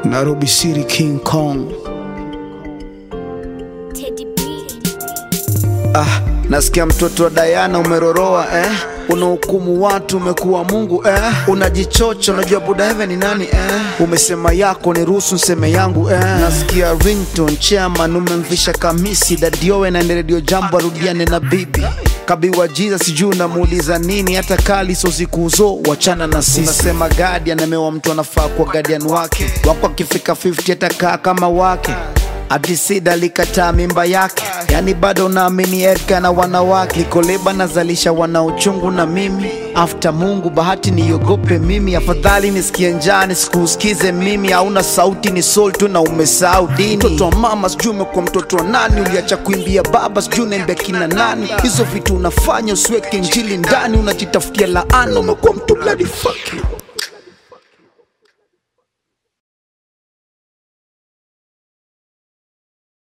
Nairobi City King Kong. Teddy B. Ah, nasikia mtoto wa Diana umeroroa eh? Unahukumu watu umekuwa Mungu eh? Unajichocha, unajua buda heaven ni nani eh? Umesema yako ni ruhusu nseme yangu eh? Nasikia ringtone chairman umemvisha kamisi dadiowe na redio jambo arudiane na bibi kabiwa jiza sijui unamuuliza nini hata kali so sikuzo wachana na sisi unasema guardian amewa mtu anafaa kwa guardian wake wako akifika 50 atakaa kama wake Adisida likataa mimba yake, yani bado naamini Erka na wanawake. Likoleba nazalisha wana uchungu na mimi after Mungu, bahati niogope mimi, afadhali nisikie njaa nisikusikize mimi. Hauna sauti ni soul tu na umesahau dini. Mtoto wa mama sijui umekuwa mtoto wa nani, uliacha kuimbia baba sijui unaimbia kina nani. Hizo vitu unafanya usiweke njili ndani, unajitafutia laana, umekuwa mtu bloody fuck you.